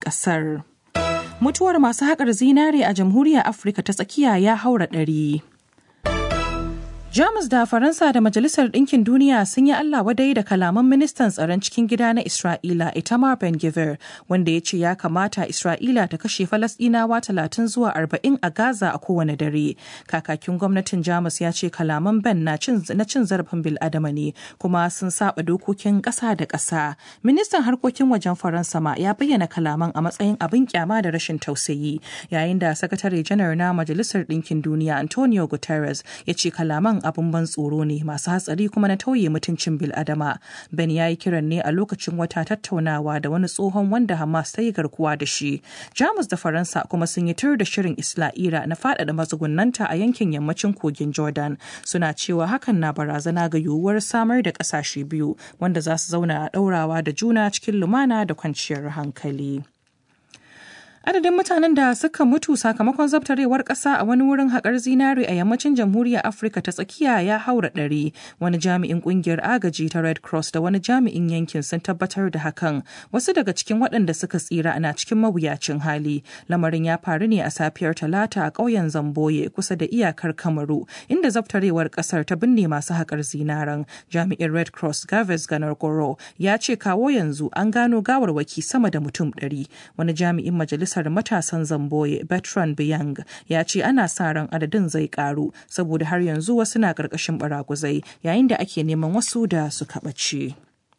ƙasar. Mutuwar masu haƙar zinare a jamhuriyar Afirka ta tsakiya ya haura ɗari. Jamus da Faransa da Majalisar Ɗinkin Duniya sun yi Allah wadai da kalaman ministan tsaron cikin gida na Isra'ila Itamar Ben-Gvir wanda ya ce ya kamata Isra'ila ta kashe Falasɗinawa talatin zuwa arba'in a Gaza a kowane dare. Kakakin gwamnatin Jamus ya ce kalaman Ben na cin zarafin bil'adama ne kuma sun saba dokokin ƙasa da ƙasa. Ministan harkokin wajen Faransa ma ya bayyana kalaman a matsayin abin kyama da rashin tausayi yayin da sakatare janar na Majalisar Ɗinkin Duniya Antonio Guterres ya ce kalaman abin ban tsoro ne masu hatsari kuma na tauye mutuncin biladama ben ya yi kiran ne a lokacin wata tattaunawa da wani tsohon wanda hamas ta yi garkuwa da shi jamus da faransa kuma sun yi tur da shirin isra'ila na faɗaɗa matsugunanta a yankin yammacin kogin jordan suna cewa hakan na barazana ga yiwuwar samar da ƙasashe biyu wanda za su zauna a ɗaurawa da juna cikin lumana da kwanciyar hankali. adadin mutanen da suka mutu sakamakon zabtarewar ƙasa a wani wurin haƙar zinare a yammacin jamhuriyar afirka ta tsakiya ya haura ɗari wani jami'in ƙungiyar agaji ta red cross da wani jami'in yankin sun tabbatar da hakan wasu daga cikin waɗanda suka tsira na cikin mawuyacin hali lamarin ya faru ne a safiyar talata a ƙauyen zamboye kusa da iyakar kamaru inda zabtarewar ƙasar ta binne masu haƙar zinaren jami'in red cross gaves ganar goro ya ce kawo yanzu an gano gawarwaki sama da mutum ɗari wani jami'in majalisar majalisar matasan zamboye bertrand biyang ya ce ana sa ran adadin zai karu saboda har yanzu wasu na karkashin baraguzai yayin da ake neman wasu da suka ɓace.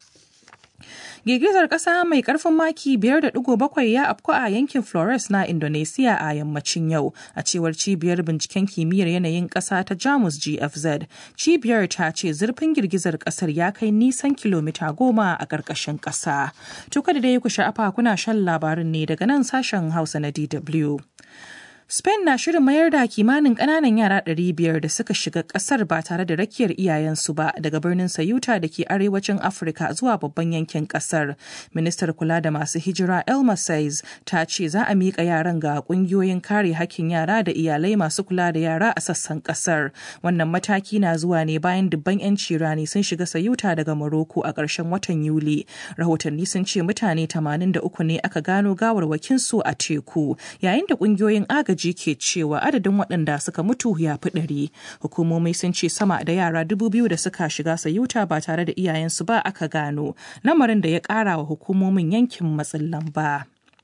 Girgizar ƙasa mai ƙarfin maki 5.7 ya afku a yankin Flores na Indonesia a yammacin yau, a cewar cibiyar binciken kimiyyar yanayin ƙasa ta Jamus GFZ. Cibiyar ta ce zurfin girgizar ƙasar ya kai nisan kilomita goma a ƙarƙashin ƙasa. Tuka da dai ku sha'afa kuna shan labarin ne daga nan sashen Hausa na DW. Spain na shirin mayar da kimanin ƙananan yara 500 da suka shiga ƙasar ba tare da rakiyar iyayensu ba daga birnin Sayuta da ke arewacin Afirka zuwa babban yankin ƙasar. Ministar kula da masu hijira Elma Says ta ce za a miƙa yaran ga ƙungiyoyin kare hakkin yara da iyalai masu kula da yara a sassan ƙasar. Wannan mataki na zuwa ne bayan dubban 'yanci rani sun shiga Sayuta daga Morocco a ƙarshen watan Yuli. Rahotanni sun ce mutane 83 ne aka gano gawarwakinsu a teku, yayin da ƙungiyoyin agaji agaji ke cewa adadin waɗanda suka mutu ya fi ɗari. Hukumomi sun ce sama da yara dubu biyu da suka shiga sayuta ba tare da iyayensu ba aka gano, lamarin da ya ƙara wa hukumomin yankin matsin lamba.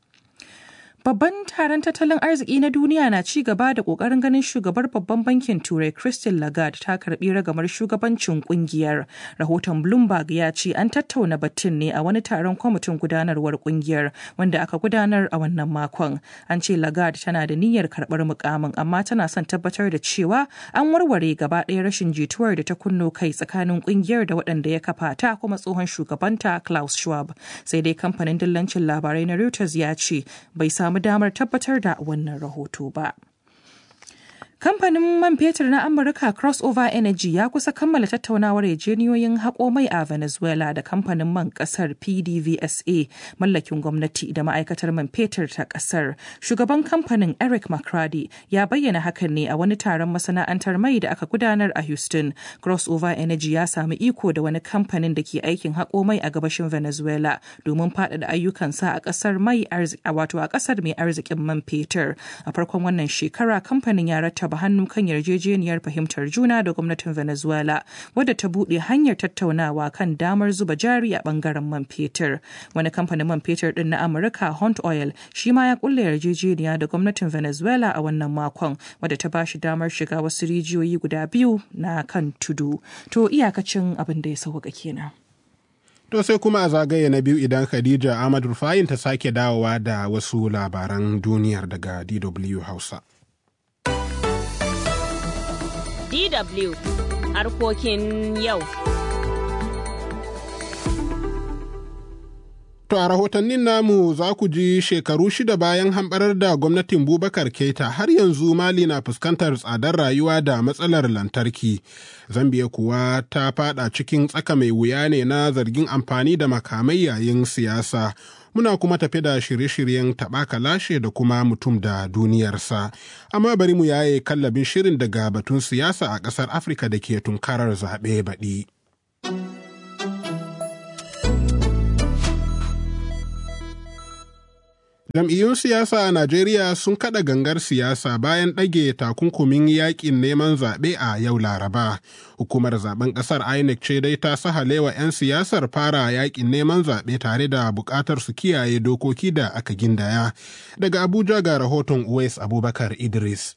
Babban taron tattalin arziki na duniya na ci gaba da kokarin ganin shugabar babban bankin Turai Christine Lagarde ta karbi ragamar shugabancin kungiyar. Rahoton Bloomberg ya ce an tattauna batun ne a wani taron kwamitin gudanarwar kungiyar wanda aka gudanar a wannan makon. An ce Lagarde tana da niyyar karbar mukamin amma tana son tabbatar da cewa an warware gaba ɗaya rashin jituwar da ta kunno kai tsakanin kungiyar da waɗanda ya kafa ta kuma tsohon shugabanta Klaus Schwab. Sai dai kamfanin dillancin labarai na Reuters ya ce bai samu samu damar tabbatar da wannan rahoto ba. Kamfanin man fetur na Amurka Crossover Energy ya kusa kammala tattaunawar yarjejeniyoyin haƙo mai a Venezuela da kamfanin man ƙasar PDVSA mallakin gwamnati da ma'aikatar man fetur ta ƙasar. Shugaban kamfanin Eric McCrady ya bayyana hakan ne a wani taron masana'antar mai da aka gudanar a Houston. Crossover Energy ya sami iko da wani kamfanin da ke aikin haƙo mai a gabashin Venezuela domin faɗaɗa ayyukansa a ƙasar mai wato a ƙasar mai arzikin man fetur. A farkon wannan shekara kamfanin ya rattaba rattaba hannu kan yarjejeniyar fahimtar juna da gwamnatin Venezuela wadda ta buɗe hanyar tattaunawa kan damar zuba jari a bangaren man fetur. Wani kamfanin man fetur din na Amurka Hunt Oil shi ma ya kulle yarjejeniya da gwamnatin Venezuela a wannan makon wadda ta bashi damar shiga wasu rijiyoyi guda biyu na kan tudu. To iyakacin abin da ya sauka kenan. To sai kuma a zagaye na biyu idan Khadija Ahmad Rufayin ta sake dawowa da wasu labaran duniyar daga DW Hausa. DW harkokin yau. To a rahotannin namu za ku ji shekaru shida bayan hamɓarar da gwamnatin Bubakar Keita har yanzu Mali na fuskantar tsadar rayuwa da matsalar lantarki. Zambiya kuwa ta fada cikin tsaka mai wuya ne na zargin amfani da makamai yayin siyasa. Muna kuma tafi da shirye-shiryen taɓaka lashe da kuma mutum da duniyarsa. Amma bari mu yaye kallabin shirin daga batun siyasa a ƙasar Afirka da ke tunkarar zaɓe baɗi. Jam'iyyun siyasa a Najeriya sun kada gangar siyasa bayan ɗage takunkumin yakin neman zaɓe a yau Laraba. Hukumar zaben ƙasar INEC ce dai ta sahalewa 'yan siyasar fara yakin neman zaɓe tare da buƙatar su kiyaye dokoki da aka gindaya. Daga Abuja ga rahoton Uwais Abubakar Idris.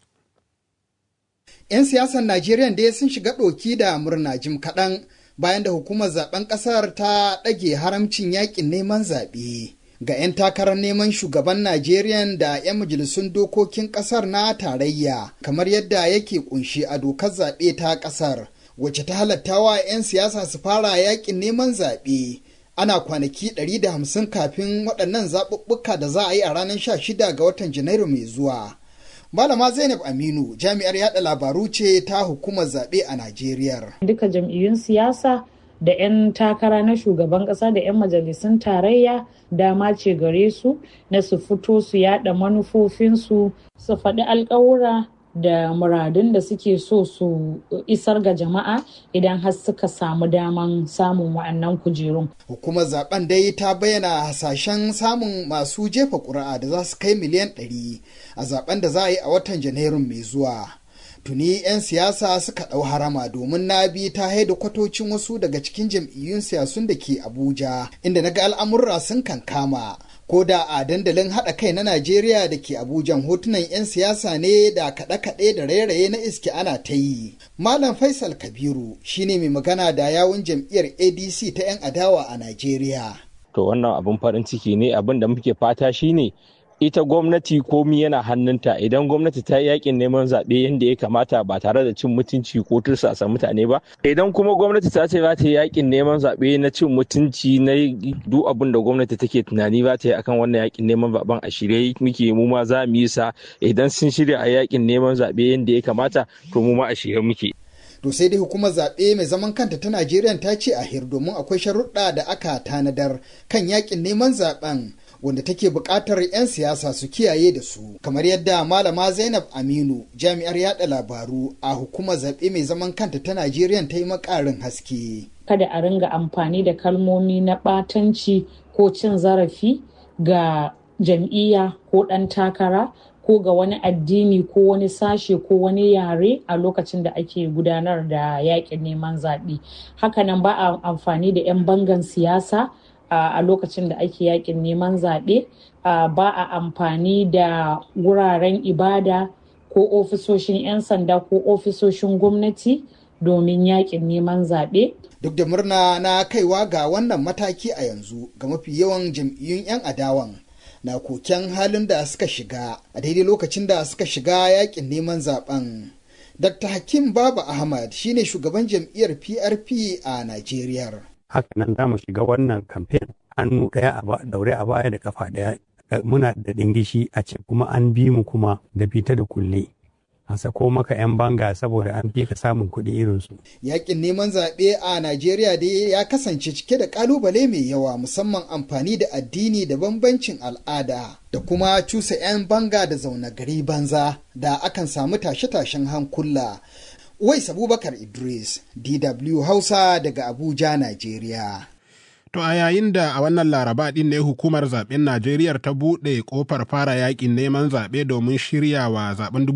'Yan siyasar Najeriya dai sun shiga ɗoki da murna jim kaɗan bayan da hukumar zaben ƙasar ta ɗage haramcin yakin neman zaɓe. ga 'yan takarar neman shugaban Najeriya da 'yan majalisun dokokin kasar na tarayya kamar yadda yake kunshi a dokar zaɓe ta kasar wacce ta halattawa 'yan siyasa su fara yakin neman zaɓe ana kwanaki 150 kafin waɗannan zaɓuɓɓuka da za a yi a ranar 16 ga watan janairu mai zuwa. Malama Zainab Aminu jami'ar yada labaru ce ta hukumar zaɓe a Najeriya. Duka jam'iyyun siyasa da 'yan takara na shugaban kasa da 'yan majalisun tarayya dama ce gare su na su fito su yada manufofinsu su faɗi alkawura da muradun da suke so su isar ga jama'a idan har suka samu daman samun wa'annan kujerun. Hukumar zaben dai ta bayyana hasashen samun masu jefa ƙuri'a da za su kai miliyan 100 a zaben da za a yi a watan Janairun mai zuwa. tuni 'yan siyasa suka ɗau harama domin na bi ta haida kwatocin wasu daga cikin jam'iyyun siyasun da ke abuja inda na ga al'amurra sun kankama ko da a dandalin haɗa kai na najeriya da ke abuja hotunan 'yan siyasa ne da kaɗe-kaɗe da rairaye na iske ana ta yi malam faisal kabiru shine mai magana da yawun jam'iyyar adc ta 'yan adawa a najeriya to wannan abin farin ciki ne abin da muke fata shine ita gwamnati komi yana hannunta idan gwamnati ta yi yakin neman zaɓe yadda ya kamata ba tare da cin mutunci ko tursasa mutane ba idan kuma gwamnati ta ce za ta yi yakin neman zaɓe na cin mutunci na duk abin da gwamnati take tunani ba ta yi akan wannan yakin neman zaɓen a shirye muke mu ma za mu yi sa idan sun shirya a yakin neman zaɓe yadda ya kamata to mu ma a shirye muke. To sai dai hukumar zaɓe mai zaman kanta ta Najeriya ta ce a hir domin akwai sharuɗa da aka tanadar kan yakin neman zaɓen wanda take buƙatar 'yan siyasa su kiyaye da su kamar yadda malama zainab aminu jami'ar yada labaru a hukumar zaɓe mai zaman kanta ta najeriya ta yi makarin haske kada a ringa amfani da kalmomi na ɓatanci ko cin zarafi ga jam'iyya ko ɗan takara ko ga wani addini ko wani sashe ko wani yare a lokacin da ake gudanar da yakin neman zaɓe hakanan ba a amfani da 'yan bangan siyasa a lokacin da ake yakin neman zaɓe ba a amfani da wuraren ibada ko ofisoshin 'yan sanda ko ofisoshin gwamnati domin yakin neman zaɓe. Duk da murna na kaiwa ga wannan mataki a yanzu ga mafi yawan jam'iyyun 'yan adawan na koken halin da suka shiga a daidai lokacin da suka shiga yakin neman zaben. Dr. Hakim Baba Ahmad shine shugaban jam'iyyar PRP a Najeriya. haka nan za mu shiga wannan kamfen hannu ɗaya a daure a baya da kafa ɗaya muna da ɗingishi a ce kuma an bi mu kuma da fita da kulle a sako maka 'yan banga saboda an fi ka samun kuɗi irinsu. Yakin neman zaɓe a Najeriya dai ya kasance cike da ƙalubale mai yawa musamman amfani da addini da bambancin al'ada da kuma cusa 'yan banga da zaune gari banza da akan samu tashe-tashen hankula. Wais Abubakar Idris, DW Hausa daga Abuja, Najeriya. To a yayin da a wannan laraba ɗin ne hukumar zaɓen Najeriya ta buɗe ƙofar fara yaƙin neman zaɓe domin shiryawa zaɓen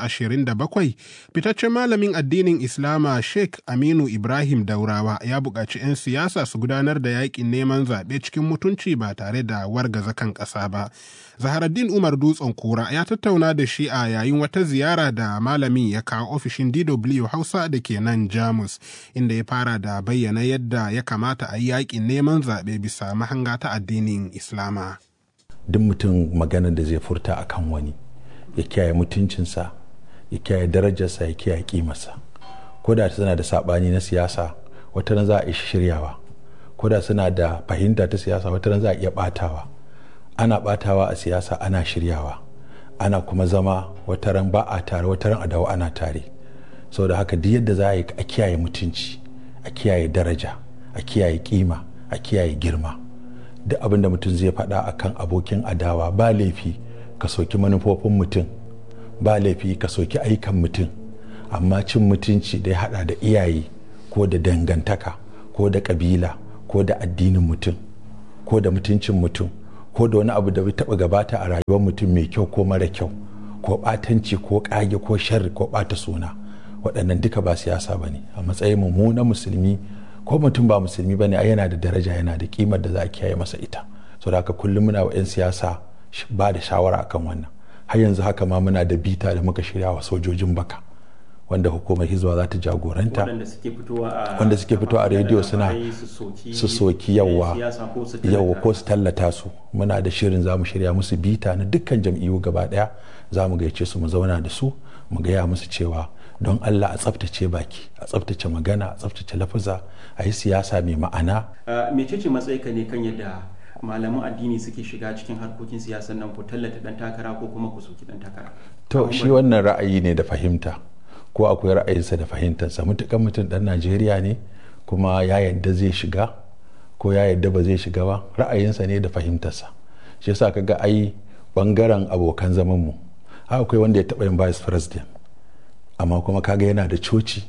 2027, fitaccen malamin addinin Islama Sheikh Aminu Ibrahim Daurawa ya buƙaci 'yan siyasa su gudanar da yaƙin neman zaɓe cikin mutunci ba tare da wargaza kan ƙasa ba. Zaharaddin Umar Dutsen Kura ya tattauna da shi a yayin wata ziyara da malamin ya kawo ofishin DW Hausa da ke nan Jamus, inda ya fara da bayyana yadda ya kamata a yi yaƙin neman zaɓe bisa mahanga ta addinin Islama. Duk mutum magana da zai furta a kan wani, ya kiyaye mutuncinsa, ya kiyaye darajarsa, ya kiyaye kimarsa. Ko da suna da saɓani na siyasa, wata za a iya shiryawa. Ko da suna da fahimta ta siyasa, wata za a iya ɓatawa. ana batawa a siyasa ana shiryawa ana kuma zama wataran ba a tare wataran a dawo ana tare saboda haka duk yadda za a yi a kiyaye mutunci a kiyaye daraja a kiyaye kima a kiyaye girma duk abin da mutum zai faɗa akan abokin adawa ba laifi ka soki manufofin mutum ba laifi ka soki aikan mutum amma cin mutunci da ya haɗa da iyaye ko da dangantaka ko da ƙabila ko da addinin mutum ko da mutuncin mutum ko da wani abu da bai taɓa gabata a rayuwar mutum mai kyau ko mara kyau ko ɓatanci ko ƙage ko sharri ko ɓata suna waɗannan duka ba siyasa ba ne a matsayin mu na musulmi ko mutum ba musulmi ba ne yana da daraja yana da kimar da za a kiyaye masa ita so da haka kullum muna wa 'yan siyasa ba da shawara akan wannan har yanzu haka ma muna da bita da muka shirya wa sojojin baka wanda hukumar hizba za ta jagoranta wanda suke fitowa a rediyo suna su soki yawa yawa ko su tallata su muna da shirin za mu shirya musu bita na dukkan jam'iyyu gaba daya za mu gaice su mu zauna da su mu gaya musu cewa don allah a tsaftace baki a tsaftace magana a tsaftace lafaza a yi siyasa mai ma'ana mecece matsayinka ne kan yadda malaman addini suke shiga cikin harkokin siyasar nan ku tallata dan takara ko kuma ku soki dan takara to shi wannan ra'ayi ne da fahimta ko akwai ra'ayinsa da fahimtarsa mutukan mutum dan najeriya ne kuma ya yadda zai shiga ko ya yadda ba zai shiga ba ra'ayinsa ne da fahimtarsa shi yasa kaga ai bangaren abokan zaman mu akwai wanda ya taba yin vice president amma kuma kaga yana da coci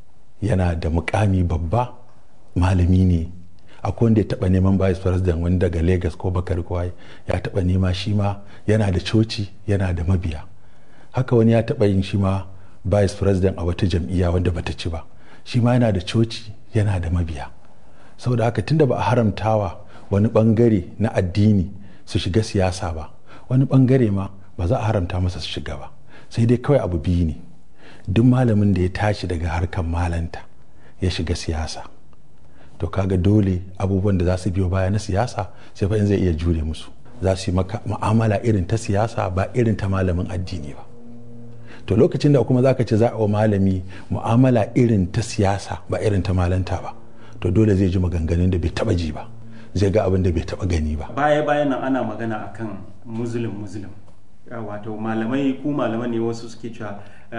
yana da mukami babba malami ne akwai wanda ya taba neman vice president wani daga lagos ko bakar kwai ya taba nema shi ma yana da coci yana da mabiya haka wani ya taba yin shi ma vice president a wata jam'iyya wanda bata ci ba shi ma yana da coci yana da mabiya saboda haka tunda ba a haramtawa wani bangare na addini su shiga siyasa ba wani bangare ma ba za a haramta masa su shiga ba sai dai kawai abu biyu ne duk malamin da ya tashi daga harkar malanta ya shiga siyasa to kaga dole abubuwan da za su biyo baya na siyasa sai fa in zai iya jure musu za su yi maka mu'amala irin ta siyasa ba irin ta malamin addini ba to lokacin da kuma zaka ce za a wa malami mu'amala irin ta siyasa ba irin ta malanta ba to dole zai ji maganganun da bai taba ji ba zai ga abin da bai taba gani ba baya bayan nan ana magana akan muslim muslim wato malamai ku malaman ne wasu suke cewa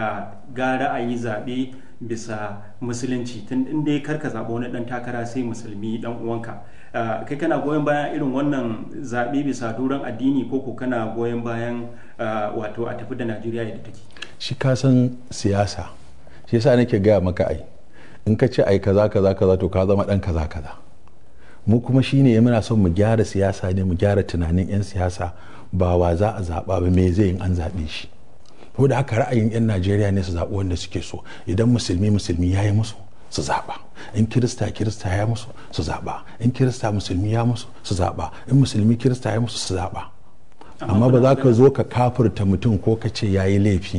gara a yi zaɓe bisa musulunci tun inda ya karka zaɓa wani ɗan takara sai musulmi ɗan uwanka kai kana goyon bayan irin wannan zaɓe bisa doron addini ko ko kana goyon bayan wato a tafi da najeriya yadda take shi ka san siyasa shi yasa nake gaya maka ai in ka ce ai kaza kaza kaza to ka zama ɗan kaza kaza mu kuma shine muna son mu gyara siyasa ne mu gyara tunanin 'yan siyasa ba wa za a zaɓa ba me zai yin an zaɓe shi ko da haka ra'ayin 'yan najeriya ne su zaɓi wanda suke so idan musulmi musulmi ya yi musu su zaɓa in kirista kirista ya musu su zaɓa in kirista musulmi ya musu su zaɓa in musulmi kirista ya musu su zaɓa amma ba za ka zo ka kafurta mutum ko ka ce ya yi laifi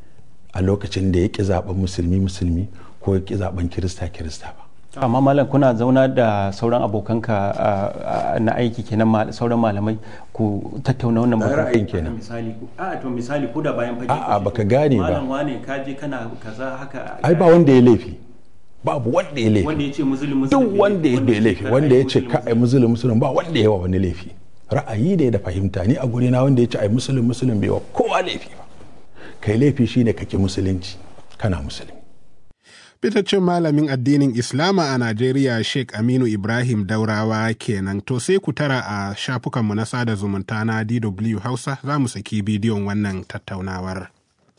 a lokacin da ya ƙi zaɓen musulmi musulmi ko ya ƙi zaɓen kirista kirista ba amma malam kuna zauna da sauran abokanka na aiki kenan sauran malamai ku tattauna wannan ra'ayin kenan misali a to misali ko da bayan fage a'a baka gane ba malam wane ka je kana kaza haka ai ba wanda ya laifi babu wanda ya laifi wanda ya ce musulmi duk wanda ya laifi wanda ya ce ka ai musulmi musulmi ba wanda ya wa wani laifi ra'ayi ne da fahimta ni a guri na wanda ya ce ai musulmi musulmi bai wa kowa laifi ba kai laifi shine kake musulunci kana musulmi fitaccen malamin addinin Islama a Najeriya Sheikh Aminu Ibrahim Daurawa kenan to sai ku tara a shafukanmu na sada zumunta na DW Hausa za mu saki bidiyon wannan tattaunawar.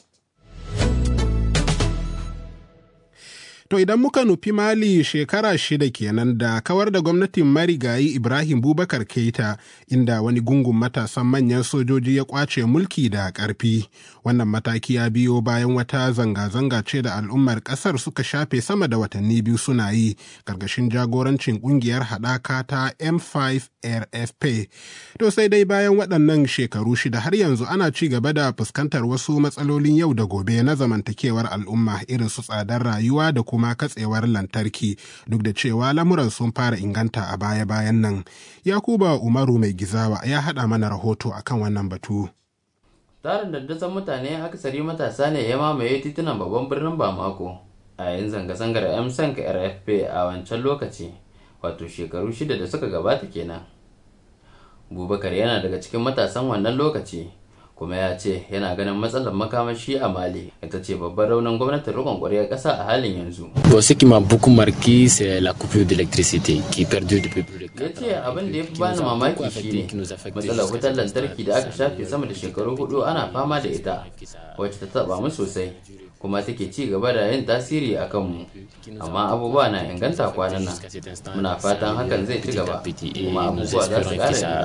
To idan muka nufi Mali shekara shida kenan da kawar da gwamnatin marigayi Ibrahim Bubakar Keita inda wani gungun matasan manyan sojoji ya kwace mulki da ƙarfi. Wannan mataki ya biyo bayan wata zanga-zanga ce da al'ummar ƙasar suka shafe sama da watanni biyu suna yi ƙarƙashin jagorancin ƙungiyar haɗaka ta M5 RFP. To sai dai bayan waɗannan shekaru shida har yanzu ana ci gaba da fuskantar wasu matsalolin yau da gobe na zamantakewar al'umma irin su tsadar rayuwa da kuma katsewar lantarki duk da cewa lamuran sun fara inganta a baya-bayan nan. Yakuba Umaru mai gizawa ya haɗa mana rahoto akan wannan batu. Tarin daddasan mutane akasari matasa ne ya mamaye titunan babban birnin Bamako a yayin zanga-zangar MSNC RFP a wancan lokaci. wato shekaru shida da suka gabata kenan bubakar yana daga cikin matasan wannan lokaci kuma ya ce yana ganin matsalar makamashi a mali ita ce babban raunin gwamnatin rikon ƙwaryar ƙasa a halin yanzu ce qui m'a beaucoup marqué c'est la coupure d'électricité qui perdure depuis plus de ya ce abin da ya fi bani mamaki shine matsalar wutar lantarki da aka shafe sama da shekaru hudu ana fama da ita wacce ta taba mu sosai kuma take ci gaba da yin tasiri a kanmu amma abubuwa na inganta kwanan nan muna fatan hakan zai ci gaba kuma abubuwa za su ƙara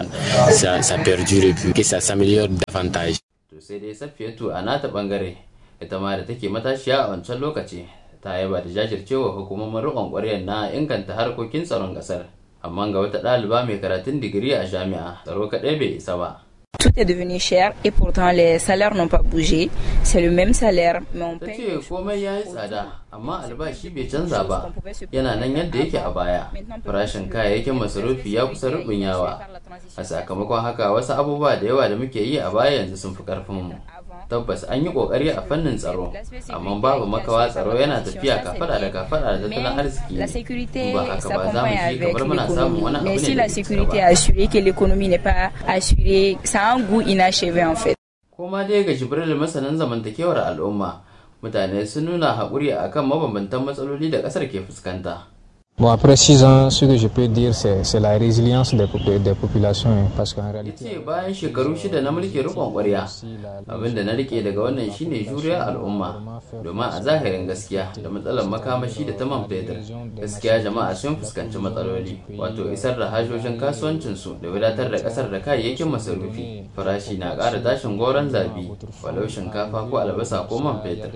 inganta to sai dai safiyatu a nata bangare ita ma da take matashiya a wancan lokaci ta yaba da jajircewa hukumomin riƙon ƙwaryar na inganta harkokin tsaron ƙasar amma ga wata ɗaliba mai karatun digiri a jami'a tsaro kaɗai bai isa ba Tout est devenu cher et pourtant les salaires n'ont pas bougé. C'est le même salaire, mais on ta paye. ce komai ya yi tsada amma albashi bai canza ba yana nan yadda yake a baya farashin kayayyakin masarufi ya kusa rubunyawa a sakamakon haka wasu abubuwa da yawa da muke yi a baya yanzu sun fi karfin mu tabbas an yi kokari a fannin tsaro amma babu makawa tsaro yana tafiya kafada da kafada da tattalin arziki La sécurité ba haka ba za mu s'accompagne ji avec kamar muna samun wani l'économie. abu Mais ne si da la bai sécurité cika est ba. assurée, que l'économie n'est pas assurée, ça a un goût inachevé en fait. Koma dai ga Jibril masanin zamantakewar al'umma mutane sun nuna haƙuri akan mabambantan matsaloli da ƙasar ke fuskanta. Bon, après six ans, ce que je peux dire, c'est c'est la résilience des, popu- des populations. hein, Parce qu'en réalité. ce bayan shekaru shida na mulkin rikon kwarya abinda na rike daga wannan shine juriyar al'umma domin a zahirin gaskiya da matsalar makamashi da ta man fetur gaskiya jama'a sun fuskanci matsaloli wato isar da hajojin kasuwancinsu da wadatar da kasar da kayayyakin masarufi farashi na ƙara tashin goron zabi walau shinkafa ko albasa ko man fetur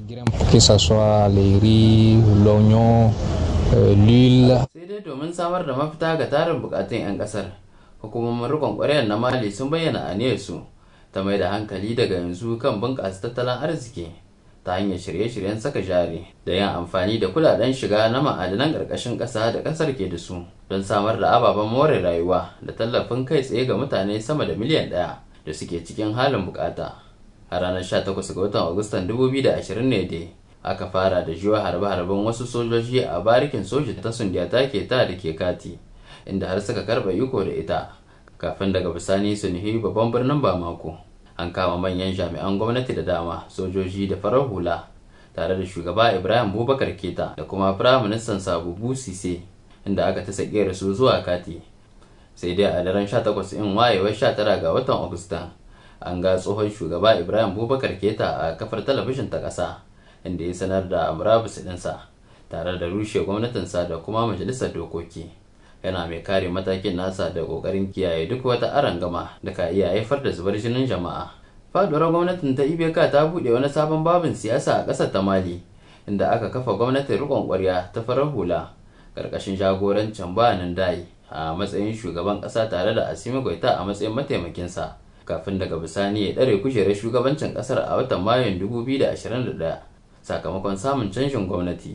Que ce soit les riz, l'oignon, euh, l'huile. sai dai domin samar da mafita ga tarin bukatun 'yan kasar hukumomin rikon kwaryar na mali sun bayyana aniyarsu ta mai da hankali daga yanzu kan bunƙasa tattalin arziki ta hanyar shirye-shiryen saka jari da yin amfani da kudaden shiga na ma'adanan ƙarƙashin ƙasa da ƙasar ke da su don samar da ababen more rayuwa da tallafin kai tsaye ga mutane sama da miliyan ɗaya da suke cikin halin bukata a ranar 18 ga watan agustan 2020 ne dai aka fara da jiwa harbe-harben wasu sojoji a barikin soji ta sundiyata ke ta da ke kati inda har suka karba iko da ita kafin daga bisani su nuhi babban birnin bamako an kama manyan jami'an gwamnati da dama sojoji da farar hula tare da shugaba ibrahim bubakar keta da kuma firaministan sabubu sise inda aka ta sake su zuwa kati sai dai a daren 18 in wayewar 19 ga watan agusta an ga tsohon shugaba ibrahim bubakar keta a kafar talabijin ta ƙasa inda ya sanar da murabus ɗinsa tare da rushe gwamnatinsa da kuma majalisar dokoki yana mai kare matakin nasa da ƙoƙarin kiyaye duk wata arangama da ka iya haifar da zubar jinin jama'a faduwar gwamnatin ta ibk ta buɗe wani sabon babin siyasa a ƙasar ta mali inda aka kafa gwamnatin riƙon ƙwarya ta farar hula ƙarƙashin jagorancin bayanin dai a matsayin shugaban ƙasa tare da asimi goita a matsayin mataimakinsa kafin daga bisani ya ɗare kujerar shugabancin ƙasar a watan mayun 2021 sakamakon samun canjin gwamnati.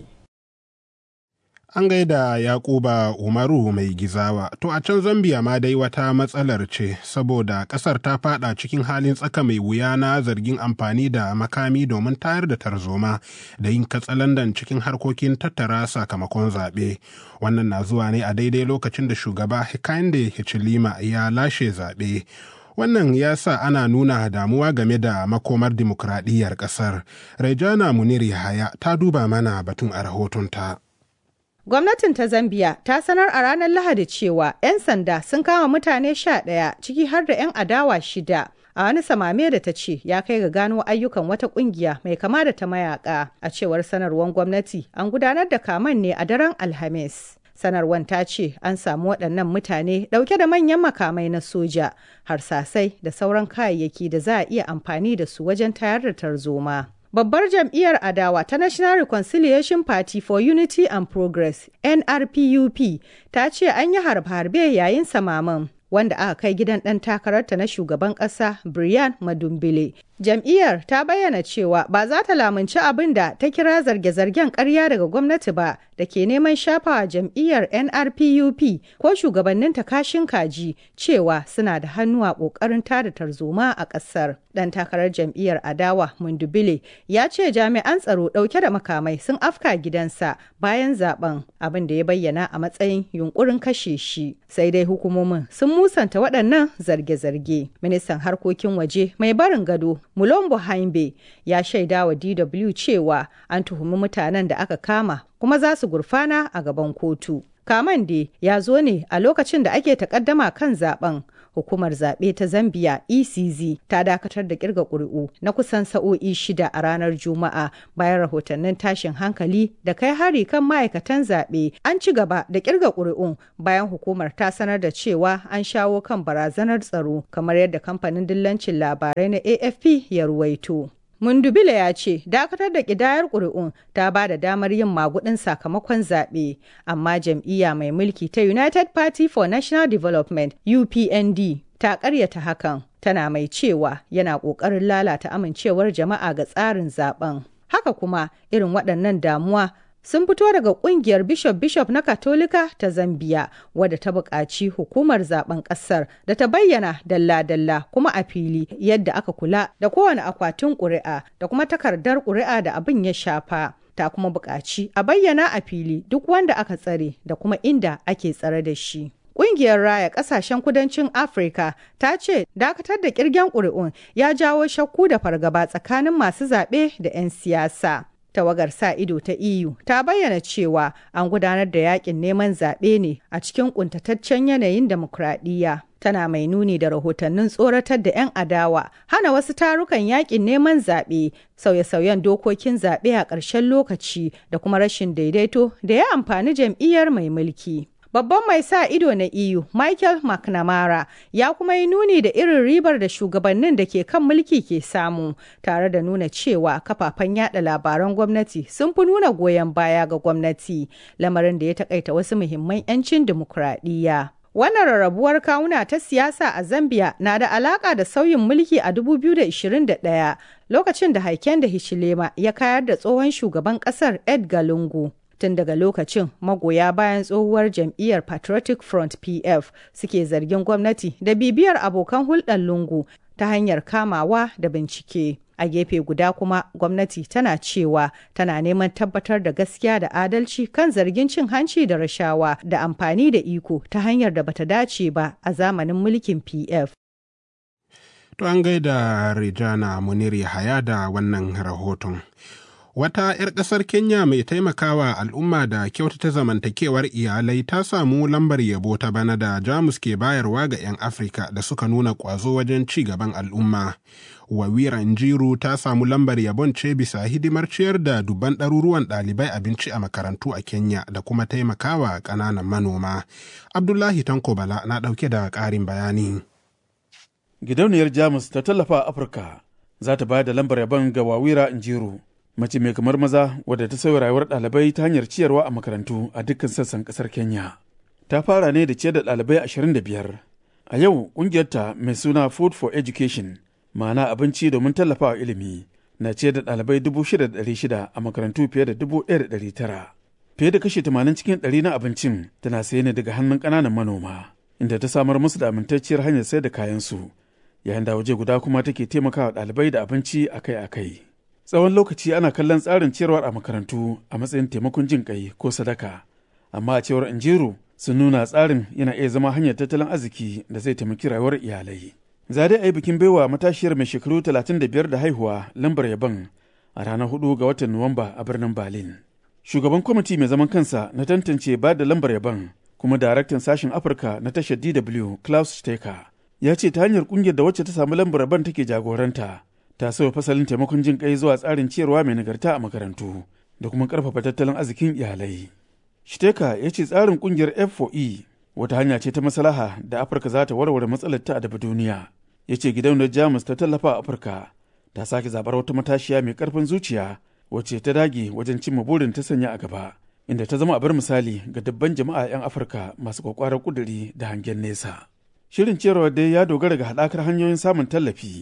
An gaida Yakuba Umaru mai gizawa. To a can Zambia ma dai wata matsalar ce saboda ƙasar ta fada cikin halin tsaka mai wuya na zargin amfani da makami domin tayar da tarzoma da yin katsalandan cikin harkokin tattara sakamakon zaɓe. Wannan na zuwa ne a daidai lokacin da shugaba Hakainde Hichilima ya lashe zaɓe. Wannan ya sa ana nuna damuwa game da makomar dimokuraɗiyyar ƙasar. Rejana Munir Yahaya ta duba mana batun a rahotonta. Gwamnatin ta Zambiya ta sanar a ranar Lahadi cewa 'yan sanda sun kama mutane sha ɗaya ciki har da 'yan adawa shida. A wani samame da ta ce ya kai ga gano ayyukan wata kungiya mai kama da ta mayaka. A cewar sanarwar gwamnati an gudanar da kaman ne a daren Alhamis. Sanarwar ta ce an samu waɗannan mutane ɗauke da manyan makamai na soja, harsasai da sauran kayayyaki da za a iya amfani da su wajen tayar da tarzoma. Babbar jam'iyyar adawa ta National Reconciliation Party for Unity and Progress NRPUP ta ce an yi harbe-harbe yayin samaman wanda aka kai gidan ɗan takararta na shugaban ƙasa Brian Madumbile Jam'iyyar ta bayyana cewa ba za ta lamunci abin da ta kira zarge-zargen ƙarya daga gwamnati ba da ke neman shafawa jam'iyyar NRPUP ko shugabannin kashin kaji cewa suna da hannu a ƙoƙarin tada tarzoma a ƙasar. Ɗan takarar jam'iyyar Adawa Mundubile ya ce jami'an tsaro ɗauke da makamai sun afka gidansa bayan zaben abin da ya bayyana a matsayin yunkurin kashe shi. Sai dai hukumomin sun musanta waɗannan zarge-zarge. Ministan harkokin waje mai barin gado Mulombo Haimbe ya shaida wa DW cewa an tuhumi mutanen da aka kama kuma za su gurfana a gaban kotu. Kaman de ya zo ne a lokacin da ake takaddama kan zaben. Hukumar zaɓe ta Zambia ECZ ta dakatar da kirga ƙuri'u na kusan sa'o'i shida a ranar Juma'a bayan rahotannin tashin hankali da kai hari kan ma'aikatan zaɓe. An ci gaba da kirga ƙuri'un bayan hukumar ta sanar da cewa an shawo kan barazanar tsaro kamar yadda kamfanin dillancin labarai na AFP ya ruwaito. Mundubila ya ce dakatar da kidayar ƙuri'un ta ba da damar yin magudin sakamakon zaɓe, amma jam'iyya mai mulki ta United Party for National Development UPND ta ƙaryata hakan tana mai cewa yana ƙoƙarin lalata amincewar jama'a ga tsarin zaben. Haka kuma irin waɗannan damuwa sun fito daga kungiyar bishop bishop na katolika ta zambia wadda ta buƙaci hukumar zaben ƙasar da ta bayyana dalla-dalla kuma a fili yadda aka kula da kowane akwatin ƙuri'a da kuma takardar ƙuri'a da abin ya shafa ta kuma buƙaci a bayyana a fili duk wanda aka tsare da kuma inda ake tsare da shi Ƙungiyar Raya Ƙasashen Kudancin Afirka ta ce dakatar da ƙirgen ƙuri'un ya jawo shakku da fargaba tsakanin masu zaɓe da 'yan siyasa. tawagar sa ido ta EU ta bayyana cewa an gudanar da yakin neman zaɓe ne a cikin kuntataccen yanayin demokradiyya. Tana mai nuni da rahotannin tsoratar da 'yan adawa, hana wasu tarukan yakin neman zaɓe, sauye-sauyen dokokin zaɓe a ƙarshen lokaci da kuma rashin daidaito da ya amfani jam'iyyar mai mulki. Babban mai sa ido na EU, Michael McNamara, ya kuma yi nuni da irin ribar da shugabannin da ke kan mulki ke samu, tare da nuna cewa kafafen yada labaran gwamnati sun fi nuna goyon baya ga gwamnati, lamarin da ya takaita wasu muhimman 'yancin dimokuraɗiyya. Wannan rarrabuwar kawuna ta siyasa a Zambia na da alaka da sauyin mulki a 2021 lokacin da haiken da Hichilema ya kayar da tsohon shugaban ƙasar Edgar Lungu. tun daga lokacin magoya bayan tsohuwar jam'iyyar patriotic front pf suke zargin gwamnati da bibiyar abokan hulɗar lungu ta hanyar kamawa da bincike a gefe guda kuma gwamnati tana cewa tana neman tabbatar da gaskiya da adalci kan zargin cin hanci da rashawa da amfani da iko ta hanyar da bata dace ba a zamanin mulkin pf to an gaida rijana munir yahaya da wannan rahoton Wata 'yar ƙasar Kenya mai taimakawa al'umma da kyautata zamantakewar iyalai ta samu lambar yabo ta bana da Jamus ke bayarwa ga 'yan Afirka da suka nuna ƙwazo wajen ci gaban al'umma. Wawira Njiru ta samu lambar yabon ce bisa hidimar ciyar da dubban ɗaruruwan ɗalibai abinci a makarantu a Kenya da kuma taimakawa ƙananan manoma. Abdullahi Tanko Bala na ɗauke da ƙarin bayani. Gidauniyar Jamus ta tallafa Afirka za ta bayar da lambar yabon ga Wawira Njiru. mace mai kamar maza wadda ta sauya rayuwar ɗalibai ta hanyar ciyarwa a makarantu a dukkan sassan ƙasar Kenya. Ta fara ne da ciyar da ɗalibai ashirin da biyar. A yau ƙungiyarta mai suna Food for Education, ma'ana abinci domin tallafawa ilimi, na ciyar da ɗalibai dubu shida da ɗari shida a makarantu fiye da dubu ɗaya da ɗari tara. Fiye da kashi tamanin cikin ɗari na abincin tana saye ne daga hannun ƙananan manoma, inda ta samar musu da amintacciyar hanyar sayar da kayansu, yayin da waje guda kuma take taimakawa ɗalibai da abinci akai-akai. tsawon lokaci ana kallon tsarin ciyarwar a makarantu a matsayin taimakon jin kai ko sadaka amma a cewar injiru sun nuna tsarin yana iya zama hanyar tattalin arziki da zai taimaki rayuwar iyalai za dai a yi bikin baiwa matashiyar mai shekaru 35 da haihuwa lambar yaban a ranar 4 ga watan nuwamba a birnin berlin shugaban kwamiti mai zaman kansa na tantance ba da lambar yaban kuma daraktan sashen afirka na tashar dw klaus stecker ya ce ta hanyar kungiyar da wacce ta samu lambar yaban take jagoranta ta sauya fasalin taimakon jin kai zuwa tsarin ciyarwa mai nagarta a makarantu da kuma karfafa tattalin arzikin iyalai. Shiteka ya ce tsarin kungiyar F4E wata hanya ce ta maslaha da Afirka za ta warware matsalar ta a duniya. Ya ce gidauniyar Jamus ta tallafa a Afirka ta sake zabar wata matashiya mai karfin zuciya wacce ta dage wajen cimma burin ta sanya a gaba. Inda ta zama abar misali ga dabban jama'a 'yan Afirka masu kwakwarar kuduri da hangen nesa. Shirin ciyarwa dai ya dogara ga haɗakar hanyoyin samun tallafi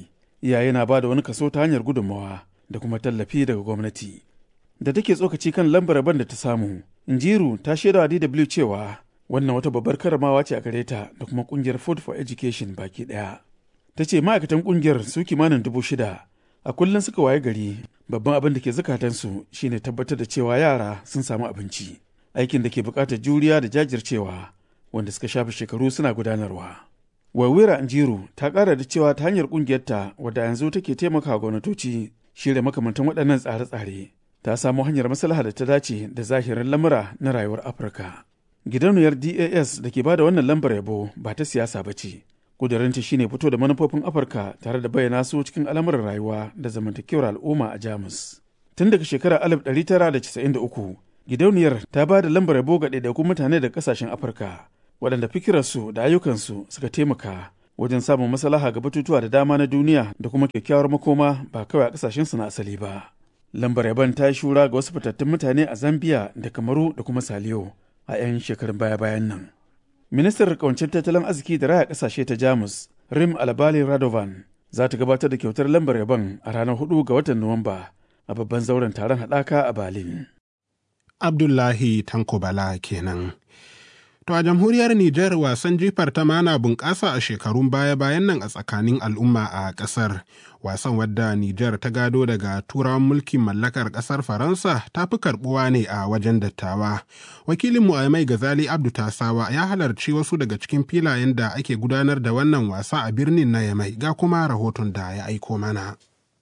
iyaye na ba da wani kaso ta hanyar gudunmawa da kuma tallafi daga gwamnati da take tsokaci kan lambar rabon da ta samu injiru ta shaida wa dw cewa wannan wata babbar karamawa ce a gare ta da kuma kungiyar food for education baki daya ta ce ma'aikatan kungiyar su kimanin dubu shida a kullum suka waye gari babban abin da ke zukatansu shine tabbatar da cewa yara sun samu abinci aikin da ke bukatar juriya da jajircewa wanda suka shafe shekaru suna gudanarwa wawira injiru ta kara da cewa ta hanyar kungiyarta wadda yanzu take taimakawa gwamnatoci shirya makamantan waɗannan tsare-tsare ta samu hanyar maslaha da ta dace da zahirin lamura na rayuwar afirka gidauniyar das da ke ba da wannan lambar yabo ba ta siyasa ba ce ƙudurinta shine fito da manufofin afirka tare da bayyana su cikin al'amuran rayuwa da zamantakewar al'umma a jamus tun daga shekarar 1993 gidauniyar ta ba da lambar yabo ga ɗaiɗaikun mutane da ƙasashen afirka waɗanda fikirarsu da ayyukansu suka taimaka wajen samun maslaha ga batutuwa da dama na duniya da kuma kyakkyawar makoma ba kawai a ƙasashensu na asali ba lambar yaban ta yi shura ga wasu fitattun mutane a zambia da kamaru da kuma saliyo a 'yan shekarun baya-bayan nan ministar kawancin tattalin arziki da raya kasashe ta jamus rim albali radovan za ta gabatar da kyautar lambar yaban a ranar 4 ga watan nuwamba a babban zauren taron haɗaka a berlin abdullahi tanko bala kenan To a jamhuriyar Nijar wasan jifar ta mana bunƙasa a shekarun baya-bayan nan a tsakanin al'umma a ƙasar. Wasan wadda Nijar ta gado daga turawan mulkin mallakar ƙasar Faransa ta fi karɓuwa ne a wajen dattawa. Wakilinmu a mai Gazali Abdu Tasawa ya halarci wasu daga cikin filayen da ake gudanar da wannan wasa a birnin na Yamai ga kuma rahoton da ya aiko mana.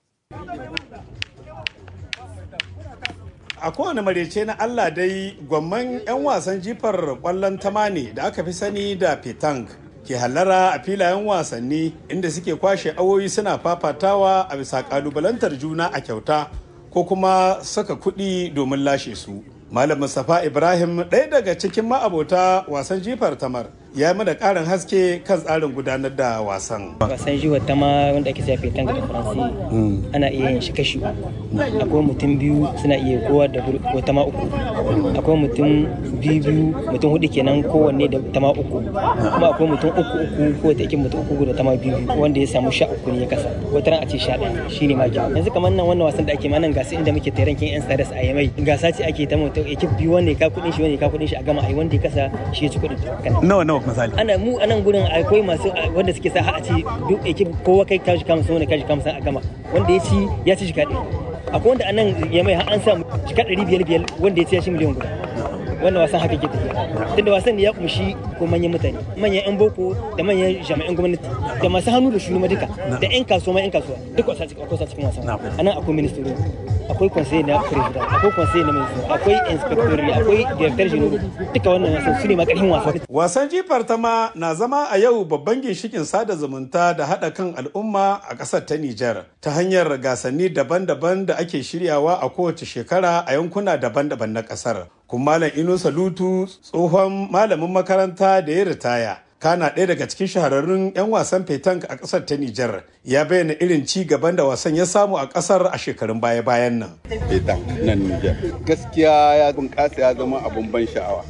a kowane marece na Allah dai gwamman 'yan wasan jifar kwallon tamani da aka fi sani da petang ke hallara a filayen wasanni inda suke kwashe awoyi suna fafatawa a bisa kalubalantar juna a kyauta ko kuma saka kuɗi domin lashe su malam mustapha ibrahim ɗaya daga cikin ma'abota wasan jifar tamar ya mana ƙarin haske kan tsarin gudanar da wasan wasan jifar tama wanda ake siya fetan da faransi ana iya yin shi kashi uku akwai mutum biyu suna iya kowa da wata ma uku akwai mutum biyu biyu mutum hudu kenan kowanne da tama uku kuma akwai mutum uku uku ko ta mutum uku da tama biyu wanda ya samu sha uku ne ya kasa wata ran a ce sha ɗaya shine ma yanzu kamar nan wannan wasan da ake ma nan gasa inda muke tairan kin yan stars a yamai gasa ce ake ta mutum ekip biyu wanda ka kudin shi wanda ka kudin shi a gama ai wanda ya kasa shi ya ci kudin nawa nawa misali ana mu a nan gurin akwai masu wanda suke sa a ci duk ekip kowa kai kashi kama sun wanda kashi kama sun a gama wanda ya ci ya ci shi kaɗai akwai wanda a nan ya mai an samu jika ɗari biyar biyar wanda ya ci ya shi miliyan guda wannan wasan haka ke tafiya tunda wasan ne ya kumshi ko manyan mutane manyan yan boko da manyan jami'an gwamnati da masu hannu da shuni ma duka da yan kasuwa ma yan kasuwa duk wasa cikin akwai cikin wasan anan akwai ministry akwai conseil na president akwai conseil na ministry akwai inspector akwai director general duka wannan wasan su ne ma karfin wasa wasan jifar ta ma na zama a yau babban ginshikin sada zumunta da haɗa kan al'umma a ƙasar ta Nijar ta hanyar gasanni daban-daban da ake shiryawa a kowace shekara a yankuna daban-daban na ƙasar kuma malam ino salutu tsohon malamin makaranta da ya ritaya kana ɗaya daga cikin shahararrun 'yan wasan fetank a ƙasar ta Nijar ya bayyana irin ci gaban da wasan ya samu a ƙasar a shekarun baya-bayan nan. Fetank nan Nijar gaskiya ya bunƙasa ya zama abun ban sha'awa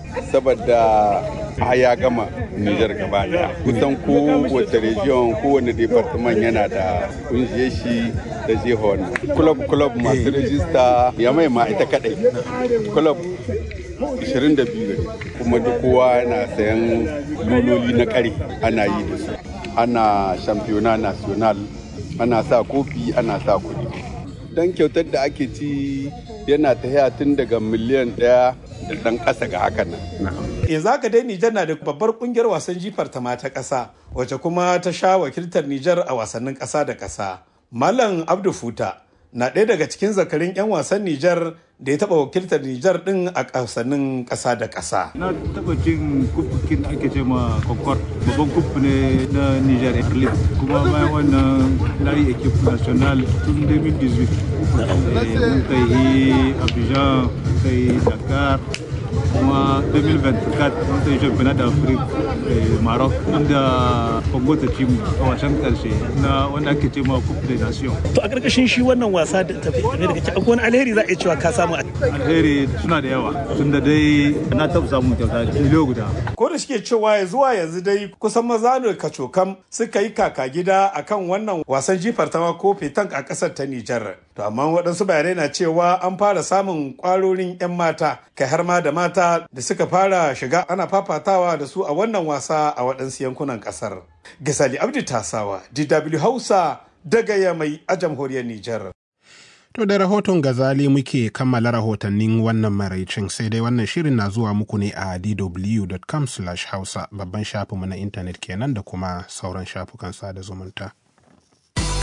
saboda a ya gama Nijar gaba daya kusan kowace region kowane department yana da kungiyar shi da jihon club club masu rajista ya mai ma ita kadai club 22 kuma duk kowa yana sayan luloli na kare ana yi da su ana shampiyona national ana sa kofi ana sa kuɗi don kyautar da ake ci yana ta tun daga miliyan ɗaya da ɗan ƙasa ga hakan nan. yanzu haka dai Nijar na da babbar kungiyar wasan jifar ta mata ƙasa wacce kuma ta sha wakiltar Nijar a wasannin ƙasa da ƙasa. Malam Abdu Futa na ɗaya daga cikin zakarin 'yan wasan Nijar da ya taɓa wakiltar Nijar ɗin a wasannin ƙasa da ƙasa. Na taɓa cin kufukin ake ce ma Concord babban kufu ne na Nijar League kuma bayan wannan na yi ekip national tun 2018. Mun kai Abidjan, kai Dakar, kuma 2024 mun kai championnat d'Afrique Maroc inda Congo ta ci mu a wasan karshe na wanda ake ce ma Coupe des Nations. To a ƙarƙashin shi wannan wasa da tafi ne daga ci akwai wani alheri za a iya cewa ka samu alheri suna da yawa tunda dai na taɓa samun kyauta miliyo guda. Ko da shike cewa ya zuwa yanzu dai kusan maza ne kacokam suka yi kaka gida akan wannan wasan jifar tama ko tank a ƙasar ta Nijar. To amma waɗansu bayanai na cewa an fara samun ƙwarorin 'yan mata kai har ma da mata da suka fara shiga ana fafatawa da su a wannan wasa a waɗansu yankunan ƙasar. Gasali Abdi Tasawa, DW Hausa daga Yamai a jamhuriyar Nijar. To da rahoton gazali muke kammala rahotannin wannan maraicin sai dai wannan shirin na zuwa muku ne a dw.com hausa babban shafinmu na intanet kenan da kuma sauran shafukan sada zumunta.